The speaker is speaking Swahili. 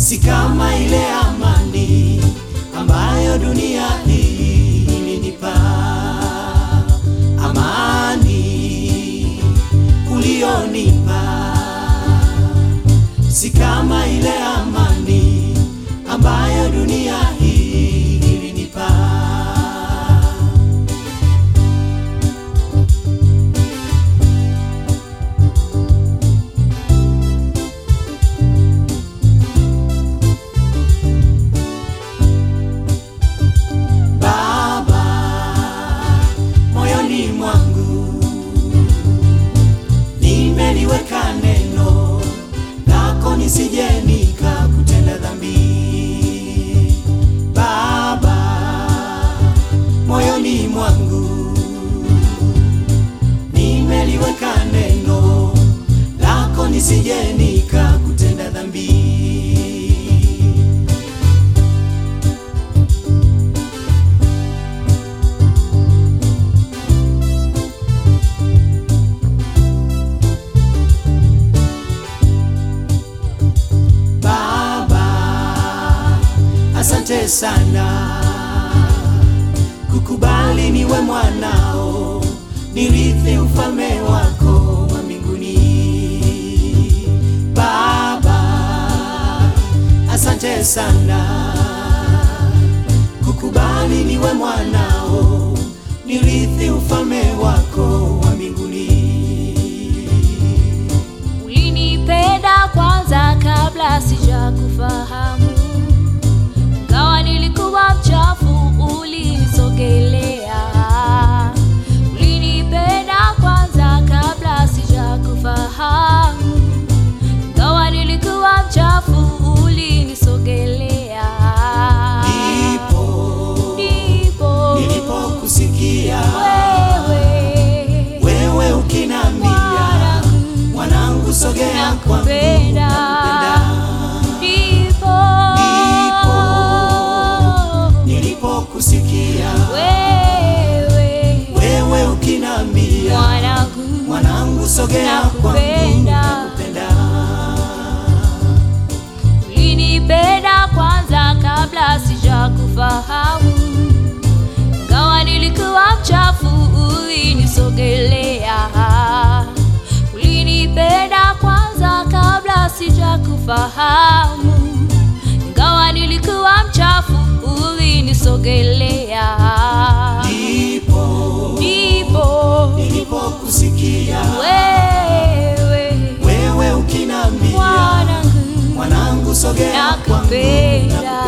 si kama ile amani ambayo dunia hii ilinipa, amani ulionipa, si kama ile amani ambayo dunia hii ilinipa. Baba, moyoni mwangu nimeliweka neno lako, nisije nikakutenda dhambi. Baba, moyoni mwangu nimeliweka neno lako, nisije nikakutenda dhambi. Baba, asante sana kukubali niwe mwanao, nirithi ufalme wako wa mbinguni. Baba, asante sana kukubali niwe mwanao, nirithi ufalme wako wa mbinguni. Ulinipenda kwanza kabla sijakufahamu, ingawa nilikuwa mchafu, ulinisogelea. Ulinipenda kwanza kabla sijakufahamu, ingawa nilikuwa mchafu, ulinisogelea. Ndipo Ndipo nilipokusikia wewe wewe ukinambia, mwanangu, mwanangu, sogea kwangu, nakupenda. nakupenda. Ndipo Ndipo nilipokusikia wewe wewe ukinambia, mwanangu, mwanangu, sogea kwangu, nakupenda. nakupenda. ulinipenda kwanza kabla sijakufahamu, ingawa nilikuwa mchafu, ulinisogelea. Ulinipenda kwanza kabla sijakufahamu, ingawa nilikuwa mchafu, ulinisogelea. Ndipo Ndipo nilipokusikia wewe wewe ukinambia, mwanangu mwanangu, sogea kwangu, nakupenda. nakupenda.